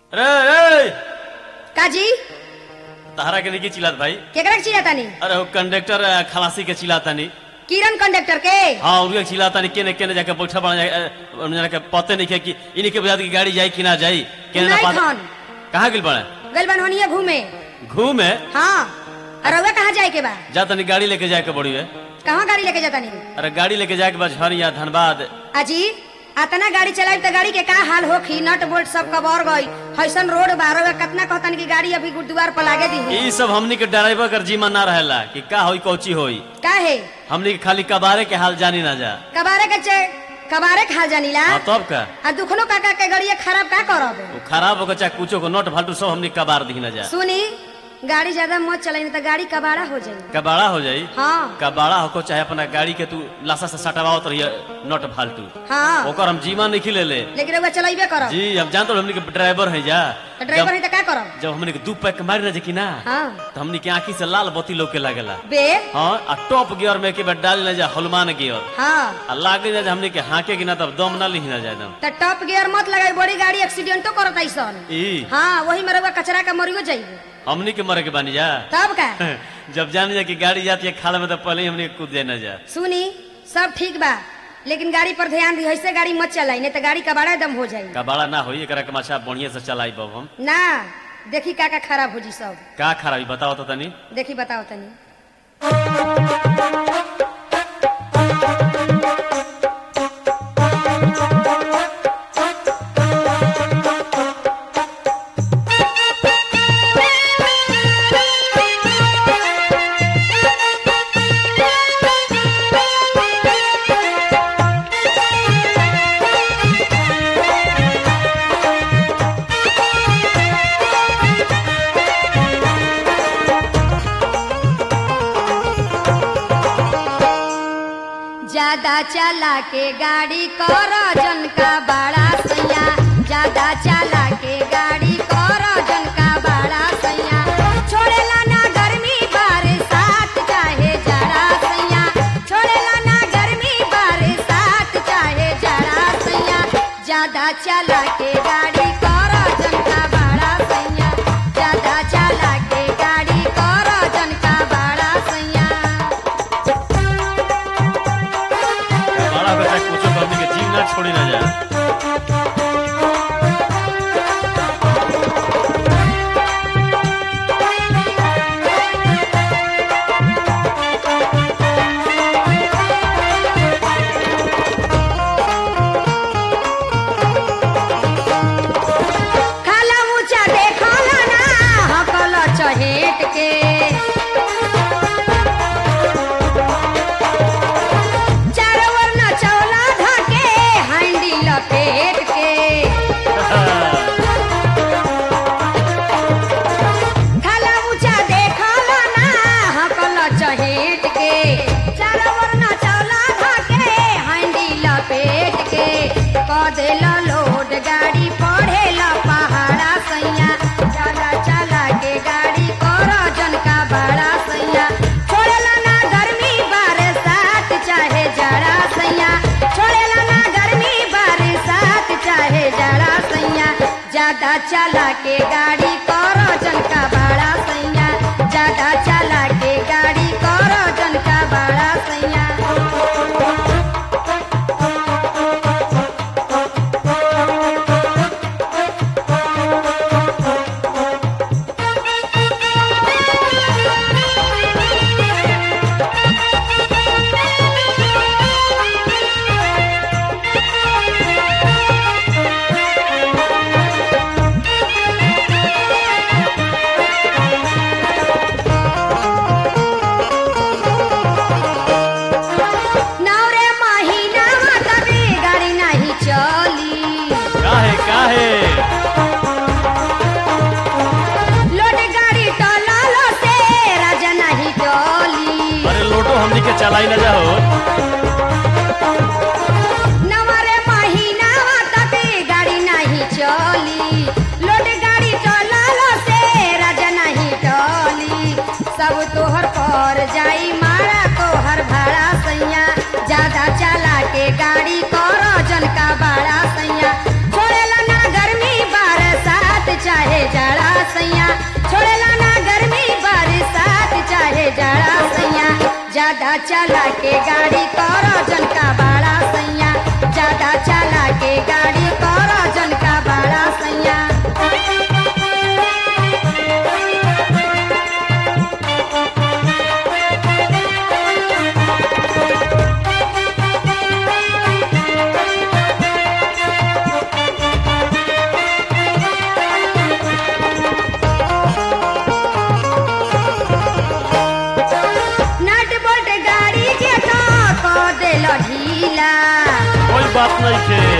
रे रे काजी तहरा के नहीं चिल्लात भाई केकरा के चिल्लातानी अरे वो कंडक्टर अ, खलासी के चिल्लातानी किरण कंडक्टर के हाँ उनके चिल्लातानी केने केने जाके बैठा बना जाए उन्हें के पते नहीं है कि इन्हीं के बजात की गाड़ी जाई कि ना जाई केने ना नहीं पता खान कहाँ गिल पड़े गल बनवनिया घूमे घूमे हाँ और रउआ कहाँ जाए के बा जा तनी गाड़ी लेके जाए के बड़ी है कहाँ गाड़ी लेके जातानी अरे गाड़ी लेके जाए के बाद झरिया धनबाद अजी अतना गाड़ी चलाई तो गाड़ी के का हाल होखी नट बोल्ट सब कबर गई हैसन रोड बा रउआ कितना कहतन की गाड़ी अभी गुरुद्वार पर लागे दी ई सब हमनी के ड्राइवर कर जीमा ना रहेला कि का होई कौची होई का है हमनी के खाली कबारे के हाल जानी ना जा कबारे के चे कबारे के हाल जानीला हाँ तब का आ दुखनो काका के गाड़ी खराब का करब वो खराब होकर चाहे कुछो को नोट फालतू सब हमनी कबार दी ना जा सुनी गाड़ी ज्यादा मत चलाई नहीं तो गाड़ी कबाड़ा हो जाई कबाड़ा हो जाई हाँ कबाड़ा होको चाहे अपना गाड़ी के तू लाशा से सटवाओ रहिए नोट फालतू हाँ ओकर हम जीमा नहीं खिले ले लेकिन रउआ चलाइबे करब जी हम जानते हो हमनी के ड्राइवर है जा तो ड्राइवर है जब, तो का करब जब हमनी के दू पैक मारी ना जे कि ना हाँ तो हमनी के आंखी से लाल बत्ती लोके लागेला बे हाँ आ टॉप गियर में के बाद डाल ना जा हनुमान गियर हाँ आ लागे ना जे हमनी के हाके कि ना तब दम ना ली ना जाए दम तो टॉप गियर मत लगाई बड़ी गाड़ी एक्सीडेंटो करत ऐसन ई हाँ वही में रउआ कचरा का मरियो जाइबे हमनी के मरे के बानी जा तब का जब जान जा कि गाड़ी जाती है खाला में तो पहले ही हमनी के कूद जाए ना जा सुनी सब ठीक बा लेकिन गाड़ी पर ध्यान दी ऐसे गाड़ी मत चलाई नहीं तो गाड़ी कबाड़ा दम हो जाई कबाड़ा ना होई एकरा के माछा बढ़िया से चलाई बब हम ना देखी का का खराब हो जी सब का खराबी बताओ तो तनी देखी बताओ तनी ज्यादा चला के गाड़ी कर जन का बड़ा सैया ज्यादा चला के गाड़ी कर जन का बड़ा सैया छोड़ेला ना गर्मी बरसात चाहे जरा सैया छोड़ेला ना गर्मी बरसात चाहे जरा सैया ज्यादा चला के गाड़ी कर जन का बड़ा सैया ज्यादा चला के गाड़ी कर जन का बड़ा सैया बड़ा बेटा कुछ हमनी के जीव ना छोड़ी ना जा खाला ऊंचा देखला ना हकल चहेट के चारों ओर न चौला धके हांडी लपेट के खाला ऊंचा देखला ना हकल चहेट के चारों ओर न चौला धके हांडी लपेट के कदेला लोड गाड़ी पढ़ेला पहाड़ा सैया चला चला के गाड़ी कर जन का बड़ा सैया छोड़ेला ना गर्मी बरसात चाहे जड़ा सैया छोड़ेला ना गर्मी बरसात चाहे जड़ा सैया ज्यादा चला के गाड़ी कर जन का बड़ा सैया ज्यादा चला के गाड़ी कर जन का बड़ा सैया चला के गाड़ी कर जन का बड़ा सैया ज्यादा चला के गाड़ी कर जन का बड़ा सैया नट बोल्ट गाड़ी के तो कर देल ढीला कोई बात नहीं के